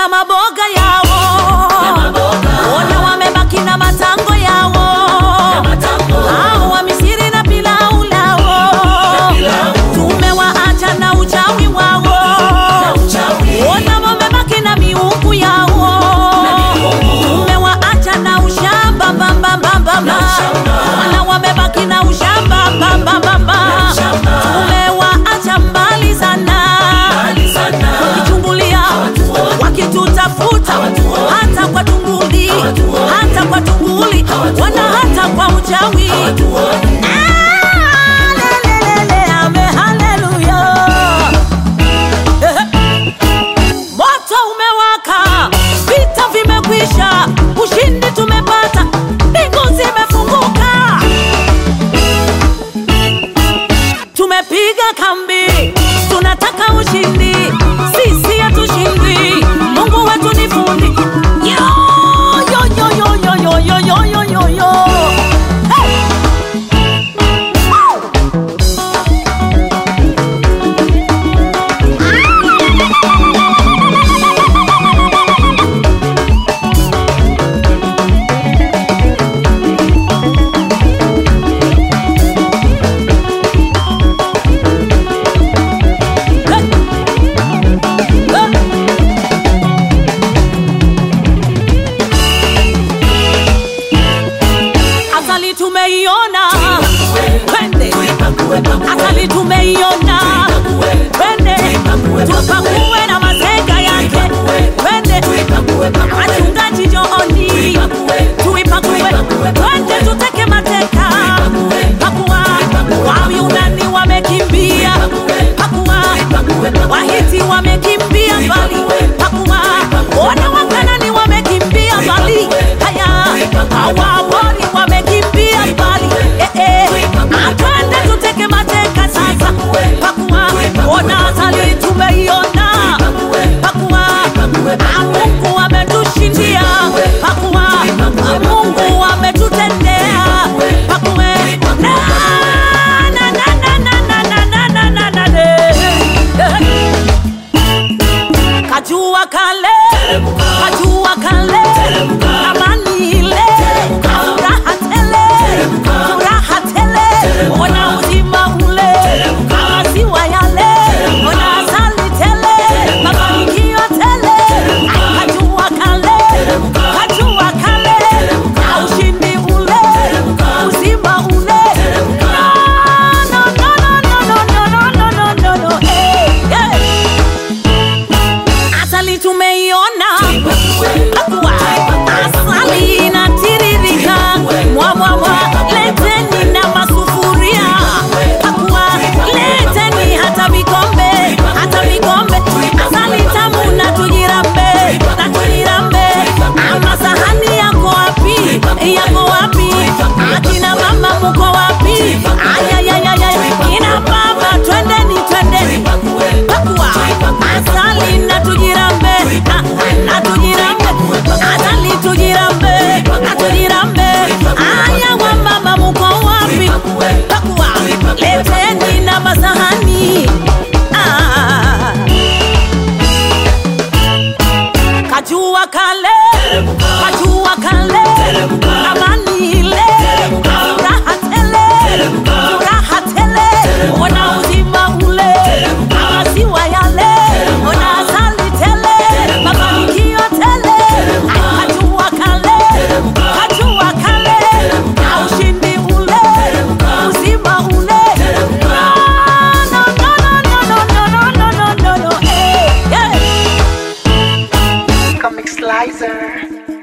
na maboga yao, ona wamebaki na matango yao, hao wa Misri na pilau lao, tumewaacha na uchawi wao, ona wamebaki na miungu yao, tumewaacha na ushamba mbambambambamba, wana wamebaki na ushamba mbambambamba, tumewaacha mbali sana wakichungulia wakitutafuta hata kwa tunguli hata kwa tunguli wana hata kwa uchawi Ah, lelelele, ame, haleluya. Ehe. moto umewaka vita vimekwisha ushindi tumepata mbingu zimefunguka tumepiga kambi, tunataka ushindi, sisi hatushindwi. Mungu wetu ni fundi. Yo, yo, yo, yo, yo, yo, yo, yo, yo, yo, yo. Hey! Hey! Hey! Asali tumeiona, twende. Asali tumeiona, twende. Tupakue na mazega yake, twende. Wachungaji Jooni, tuipakue, twende tuteke mateka. Pakua, Wayunani wamekimbia, pakua, Wahiti wamekimbia mbali, pakua, wana Wakanani wamekimbia mbali, haya Waamori wamekimbia mbali, eh, eh. Atwende tuteke mateka sasa, pakua, ona asali tumeiona, pakua, Ah, Mungu ametushindia, pakua, Ah, Mungu ametutendea, pakue, na na na na na na na na na na na na eh. Kajua kale, kajua kale, amani ile, furaha tele, furaha tele, ona uzima ule, maziwa yale, ona asali tele, mafanikio tele, kajua kale, kajua kale, na ushindi ule, uzima ule, no no no no no no no no no no no, eh, eh. Asali tumeiona Pakua. Asali inatiririka mwa mwa mwa leteni na masufuria Pakua. leteni hata vikombe hata vikombe asali tamu na tujirambe na tujirambe ama sahani yako wapi yako wapi akina mama muko wapi ayayayaya kina baba twendeni twendeni Pakua. asali na tujirambe ah, na tujirambe asali tujirambe na tujirambe aya wa mama muko wapi Pakua. leteni na masahani ah. kajua kale kajua kale amani ile furaha tele furaha tele ona uzima ule maziwa yale ona asali tele mafanikio tele kajua kale kajua kale na ushindi ule uzima ule no no no no no no no no no no no eh, eh. Comic Slicer.